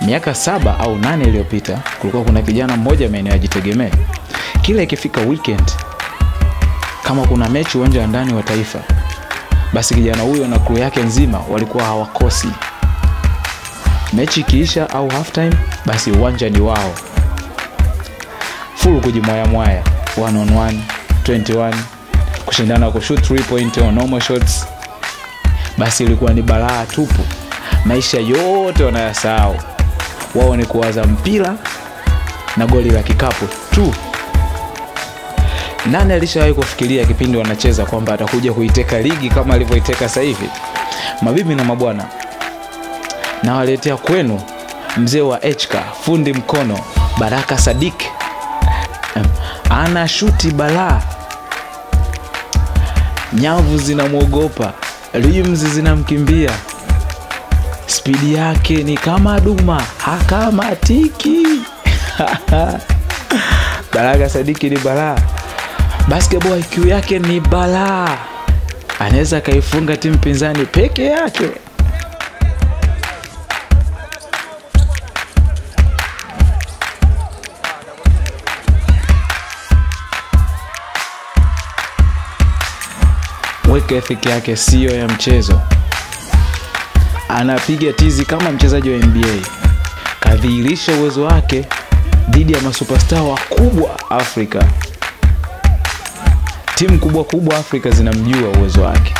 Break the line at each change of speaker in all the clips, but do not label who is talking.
miaka saba au nane iliyopita kulikuwa kuna kijana mmoja maeneo ya Jitegemee. Kila ikifika weekend, kama kuna mechi uwanja wa ndani wa Taifa, basi kijana huyo na crew yake nzima walikuwa hawakosi. Mechi ikiisha au half time, basi uwanja ni wao, full kujimwayamwaya, one on one, 21 kushindana kushoot 3 point au normal shots. Basi ilikuwa ni balaa tupu, maisha yote wanayasahau wao ni kuwaza mpira na goli la kikapu tu. Nani alishawahi kufikiria kipindi wanacheza kwamba atakuja kuiteka ligi kama alivyoiteka sasa hivi? Mabibi na mabwana, nawaletea kwenu mzee wa HK, fundi mkono Baraka Sadik. Ana shuti balaa, nyavu zinamwogopa, rims zinamkimbia spidi yake ni kama duma hakamatiki. Baraka Sadiki ni balaa, basketball IQ yake ni balaa, anaweza akaifunga timu pinzani peke yake. Work ethic yake siyo ya mchezo anapiga tizi kama mchezaji wa NBA. Kadhihirisha uwezo wake dhidi ya masuperstar wakubwa Afrika. Timu kubwa kubwa Afrika zinamjua uwezo wake.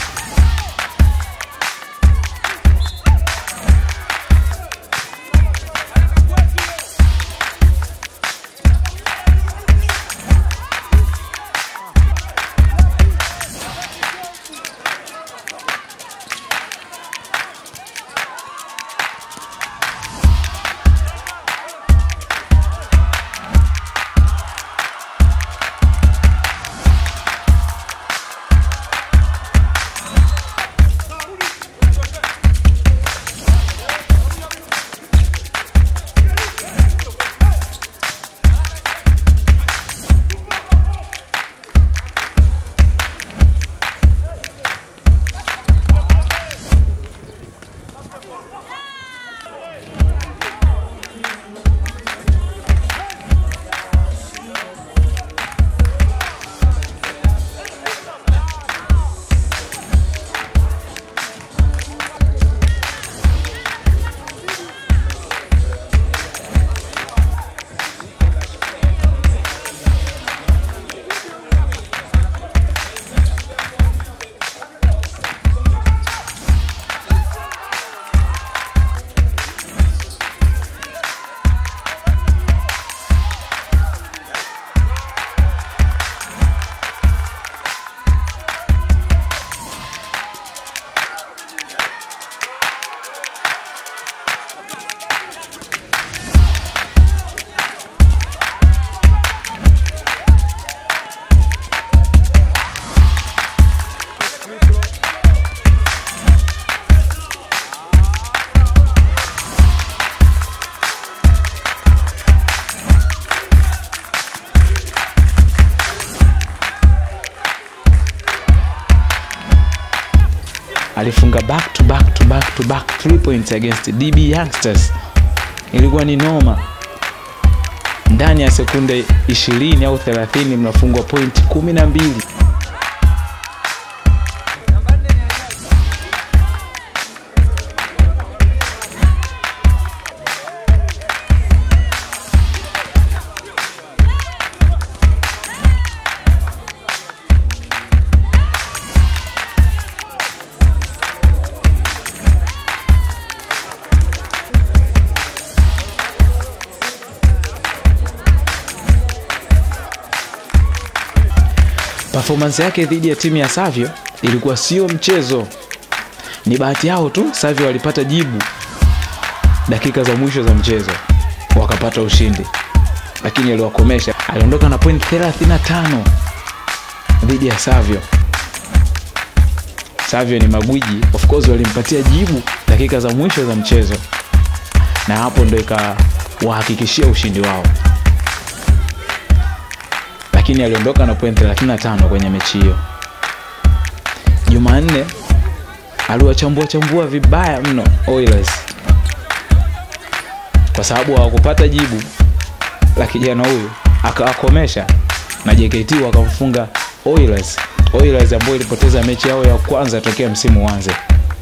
alifunga back to back to back to back three points against DB Youngsters. Ilikuwa ni noma. Ndani ya sekunde 20 au 30 mnafungwa point 12. Performance yake dhidi ya timu ya Savio ilikuwa sio mchezo. Ni bahati yao tu Savio walipata jibu dakika za mwisho za mchezo wakapata ushindi, lakini aliwakomesha. Aliondoka na point 35 dhidi ya Savio. Savio ni magwiji, of course walimpatia jibu dakika za mwisho za mchezo, na hapo ndo ikawahakikishia ushindi wao lakini aliondoka na point 35 kwenye mechi hiyo. Jumanne aliwachambua chambua vibaya mno Oilers kwa sababu hawakupata jibu la kijana huyu akawakomesha na JKT wakamfunga Oilers Oilers ambayo ilipoteza mechi yao ya kwanza tokea msimu uanze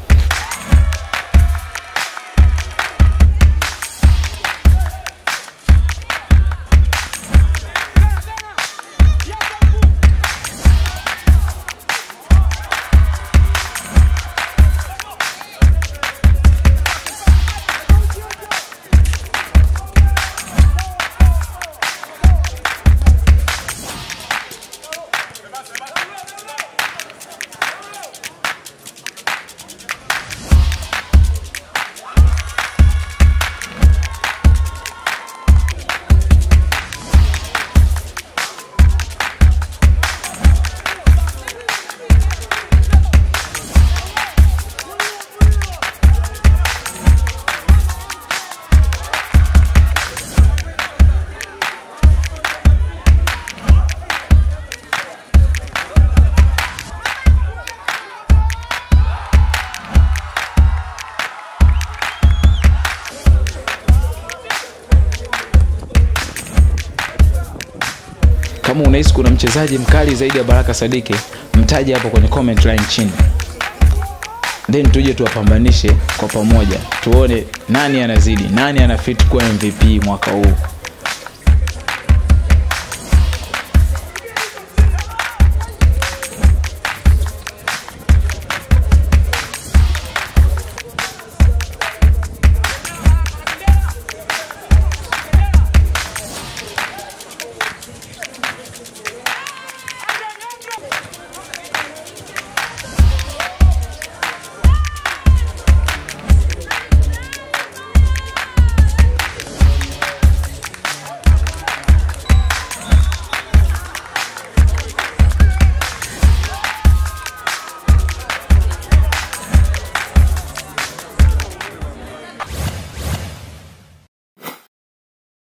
kama unahisi kuna mchezaji mkali zaidi ya baraka sadiki mtaje hapo kwenye comment line chini then tuje tuwapambanishe kwa pamoja tuone nani anazidi nani ana fit kuwa mvp mwaka huu